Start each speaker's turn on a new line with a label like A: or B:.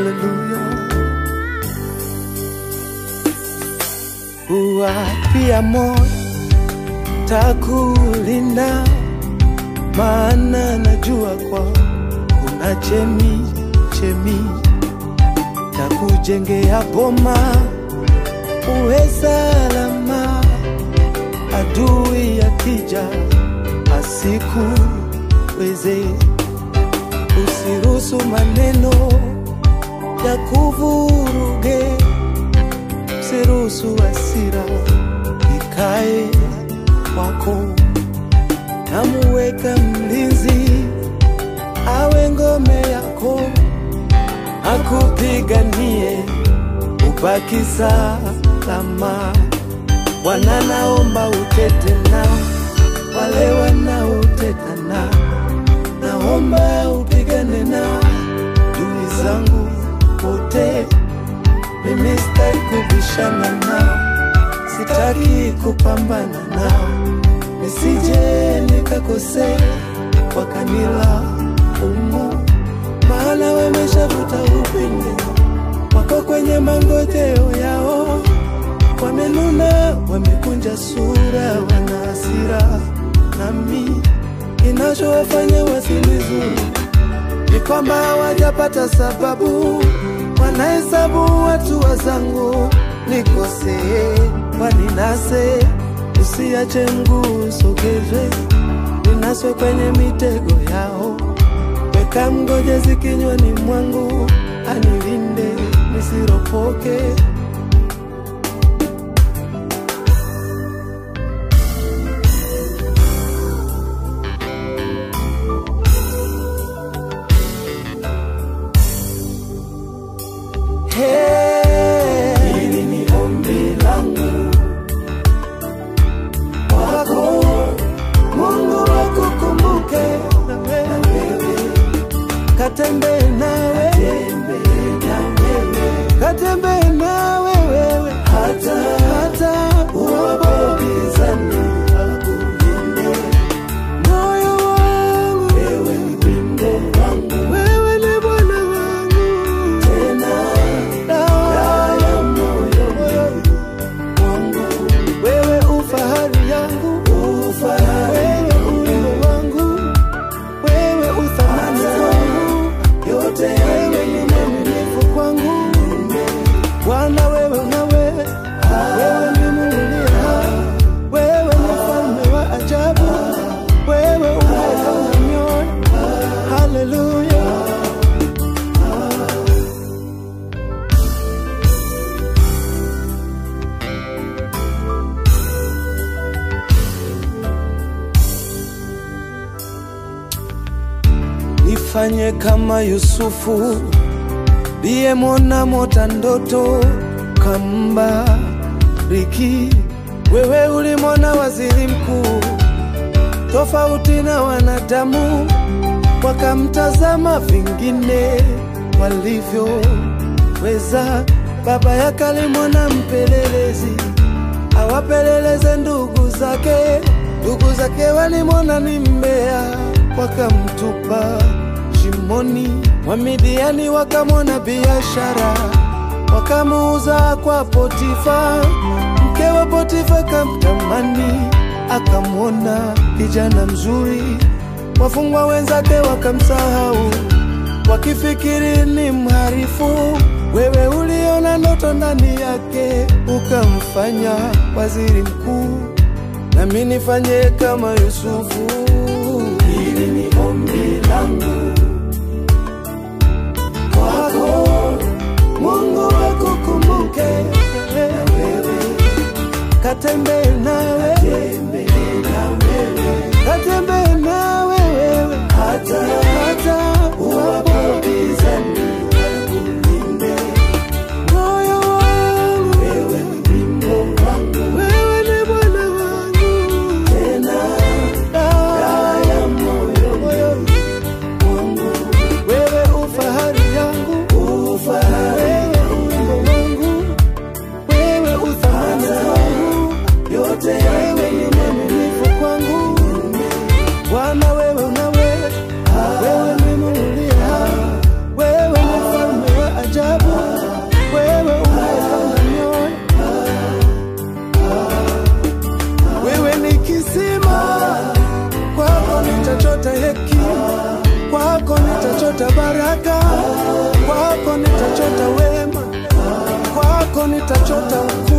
A: haleluya. Uwapia moyo takulinda, maana najua kwa kuna chemi chemi takujengea boma, uwe salama, adui akija asikuweze. Usiruhusu maneno ya kuvuruge, usiruhusu hasira ikae kwako. Namuweka mlinzi awe ngome yako, akupiganie ubaki salama. Bwana, naomba utete nao wale wanaoteta nao, naomba upigane nao dui zangu wote. Mimi sitaki kubishana nao, sitaki kupambana nao, nisije nikakosea wakanila umu, maana wameshavuta upinde wako kwenye mangojeo yao, wamenuna, wamekunja sura, wana hasira nami, kinachowafanya wasinizuru ni kwamba hawajapata sababu, wanahesabu watu wazangu nikosee, waninase, usiache mguu sogezwe, ninaswe kwenye mitego yao, weka mgojezi kinywani mwangu, anilinde nisiropoke. Hey, hili ni ombi langu kwako, Mungu akukumbuke na wewe, katembee nawe, katembee nawe wewe, hata hata uwapobizani akulinde moyo wangu, wewe ni wimbo wangu, wewe ni Bwana wangu tena dawa ya moyo wangu, wewe ufahari yangu, wewe ulingo wangu, wewe uthamani wangu, yote wewe ni mwaminifu kwangu. Bwana wewe unawe, wewe ni Mungu uliye hai, wewe ni mfalme wa ajabu, wewe unayeona mioyo. Haleluya. nifanye kama Yusufu liyemwona mota ndoto kambariki. Wewe ulimwona waziri mkuu tofauti na wanadamu, wakamtazama vingine walivyoweza. Baba yake alimwona mpelelezi awapeleleze ndugu zake. Ndugu zake walimwona ni mbea, wakamtupa shimoni. Wamidiani wakamwona biashara, wakamuuza kwa Potifa. Mke wa Potifa kamtamani, akamwona kijana mzuri. Wafungwa wenzake wakamsahau, wakifikiri ni mharifu. Wewe uliona ndoto ndani yake, ukamfanya waziri mkuu, nami nifanye kama Yusufu. Hili ni ombi langu kwako, Mungu akukumbuke na wewe, katembee nawe, katembee nawe wewe, hata hata uwapobizani akulinde moyo wangu, wewe ni wimbo wangu, wewe ni Bwana wangu, tena dawa ya moyo wangu, wewe ufahari yangu, ufahari wimbo wangu, wewe uthamani wangu, yote wewe ni mwaminifu kwangu, Bwana wewe unawe, wewe ni Mungu uliye hai, wewe ni mfalme wa ajabu. nitachota baraka, kwako nitachota wema, kwako nitachota ukuu.